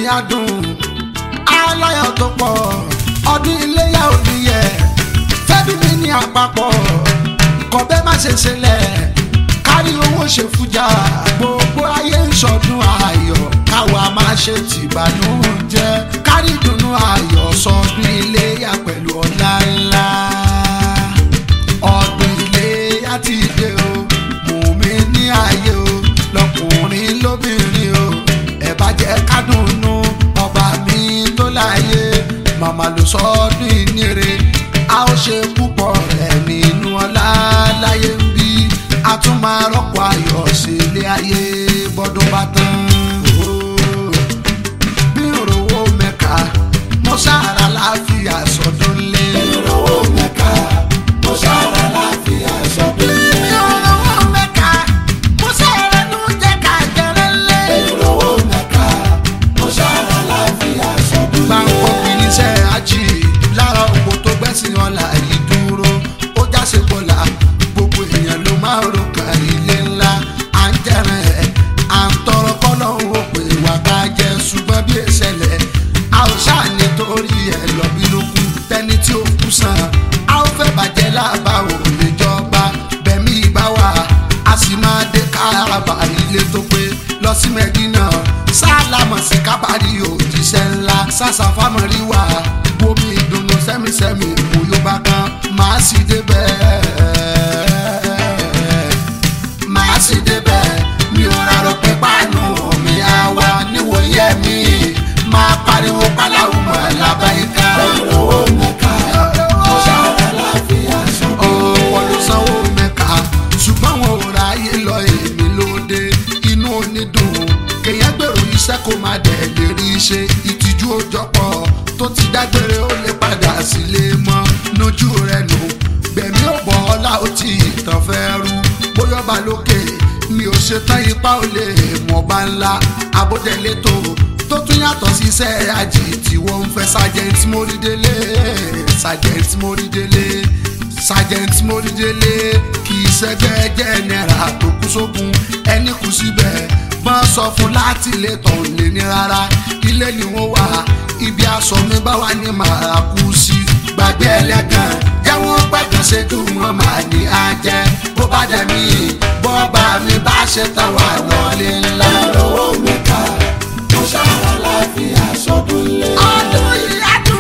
adùn aláyọ̀ tó pọ̀ ọdún iléyà òníyẹ fẹ́bí mi ní àpapọ̀ kọ̀bẹ́ má ṣe ṣẹlẹ̀ kárí owó ṣe fújà gbogbo ayé ń ṣọdún ayọ̀ káwa má ṣe tìbànújẹ́ kárí dùnú ayọ̀ sọdún iléyà pẹ̀lú ọlá ńlá ọdún iléyà ti dé o mùmí ní ayé o lọkùnrin lóbìnrin o ẹ bá jẹ́ kádùnnú ọba mi tó láyé màmá ló sọ ọdún ìníire a ó ṣe púpọ̀ rẹ̀ nínú ọlá láyé ń bí a tún máa rọ́pò ayọ̀ sí ilé ayé bọ́dún bá tán. Oh bí òrówó mẹ́ka mo sára láàfíà sọdún lé. ìrọ̀wọ́ mẹ́ka mo ṣàrà láàfin àṣọdún lé. bí òrówó mẹ́ka mo sára ló jẹ́ ká jẹrẹ lé. ìrọ̀wọ́ mẹ́ka mo ṣàrà láàfin àṣọdún lé. gbàǹkọ́ fìníṣẹ́ àjì lára òpó tó gbẹ́sìn ọ̀la yìí dúró ó jáse bọ́lá gbogbo èèyàn ló máa ro kan ilé ńlá à ń jẹrẹ ẹ̀ à ń tọrọ kọ́lọ́hún ó pè wá ká jẹ ṣùgbọ́n bí ìṣẹ̀lẹ̀ a ò ṣáà nítorí ẹ̀ lọ́bí ló kú tẹ́ni tí ó kú sàn a ó fẹ́ bàjẹ́ lába ò lè jọba bẹ̀mí ìbá wa a sì máa dé káàbà ilé tó pé lọ sí mẹ́dínà sálámọ̀ sí kábàárì òjíṣẹ́ ńlá sàṣàfàmọ́rí wa bomi ìdùnnú sẹ́mísẹ́mí òyò bá kan màá sì débẹ̀ màá sì débẹ̀ mi ò rárọ̀ pé páànù mi á wá níwòye mi máa pariwo pálawù mọ́ lábáyíká. ìrọ̀wọ́ mẹ́ka mo ṣàrà láàfin àṣọdún lé. ọ̀pọ̀ ló sanwó mẹ́ka ṣùgbọ́n wọn ò ráyè lọ èmi lóde inú onídùn kéèyàn gbèrò iṣẹ́ kó má dẹ̀ lè rí i ṣe ìtìjú òjọpọ̀ tó ti dágbére ó lè padà sílé mọ́ nójú rẹ̀ nù gbẹ̀mí ò bọ̀ ọ́lá ó ti ìtàn fẹ́ rú bóyá ọba lókè mi ò ṣetán ipá ò lè mọ̀ bá ńlá abódẹ́lé tó tó tún yàtọ̀ sí iṣẹ́ àjì tí wọ́n ń fẹ́ sergeant mórídélé sergeant mórídélé sergeant mórídélé kì í ṣẹgbẹ́ jẹ́nẹ́ra tó kú sógun ẹni kù síbẹ̀ bọ́n sọ fún láti ilé tán lé ní rárá ilé ni wọ́n wà ibi aṣọ mi bá wà ní màá kú sí gbàgbé ẹlẹ́gàn jẹ́wọ́n pẹ̀gàn ṣẹ́jú wọn máa ní ajẹ́ bó bá dẹ̀ mí bọ́ọ̀bà mi bá ṣe tán wà lọ́lé ńlá. ìrọ̀wọ́ mẹ́ka mo ṣàrà láàfin àṣọdún lé. ọdún yìí á dùn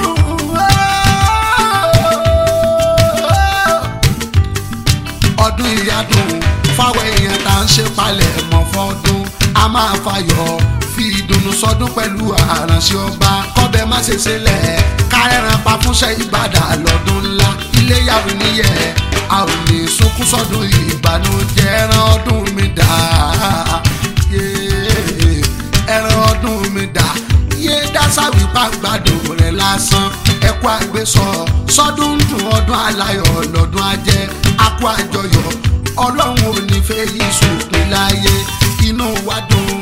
ọdún yìí á dùn fáwọn èèyàn tá à ń ṣe palẹ̀ mọ́ fọ́dún a máa fayọ̀ fi ìdùnnú sọdún pẹ̀lú àránṣẹ́ ọba kọ́bẹ má ṣe ṣẹlẹ̀ kárẹ́ràn pa fúnṣẹ́ ìbàdàn lọ́dún ńlá iléyàwó níyẹ̀ a ò ní sunkún sọdún ìbànújẹ́ ẹran ọdún mi dà yéé ẹran ọdún mi dà yé dásáwì pàgbàdo rẹ̀ lásán ẹkú àgbésọ sọdún ń dùn ọdún aláyọ̀ lọ́dún ajẹ́ akú àjọyọ̀ ọlọ́run ò ní fẹ́ yí sòpin láyé inú wa dùn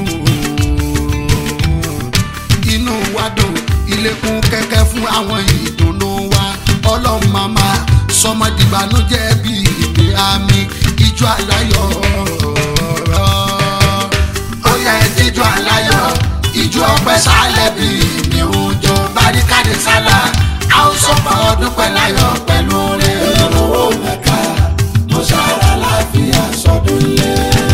inú wa dùn ilẹ̀kùn kẹ̀kẹ́ fún àwọn ìdùnnú wa ọlọ́run màmá sọmọdìbànújẹ́ bíi ìgbé àmì ìjọ aláyọ̀ ó yẹ jíjọ aláyọ̀ ìjọ ọpẹ́ sálẹ̀ bíi ní òjò baríkàdé sálà a ó sọpọ̀ ọdún pẹ̀láyọ̀ pẹ̀lú rẹ̀. ìrọ̀wọ́ mẹ́ka mo ṣàrà láàfin àṣọdún lé.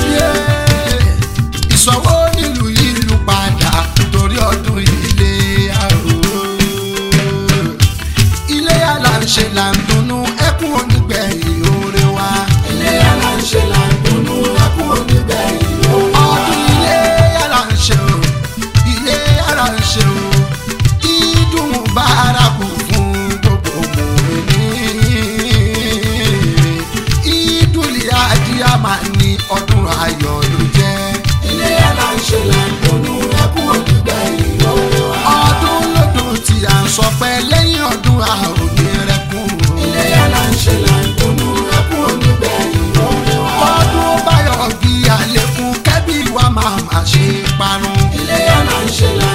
ìsọwọ́ nílùú ìlú padà torí ọdún ilé àrò ilé aláǹṣe là ń dunnú ẹkún onígbẹ̀yìn oore wa ilé aláǹṣe là ń dunnú ẹkún onígbẹ̀yìn oore wa. ọdún ilé aláǹṣe o ilé aláǹṣe o ìdùn bárakù fún gbogbo mòmìnir ìdúlẹ̀ adìyà máa ní ọdún ayọ̀ ló jẹ́. ilé aláǹṣe là ń dunnú ẹkún onígbẹ̀yìn oore wa. ọdún lọ́dún tí a ń sọ pé lẹ́yìn ọdún a ò ní rẹ́kún. ilé aláǹṣe là ń dunnú ẹkún onígbẹ̀yìn oore wa. ọdún báyọ̀ bí àlékún kẹ́bí wa máa má ṣe parun. ilé aláǹṣe là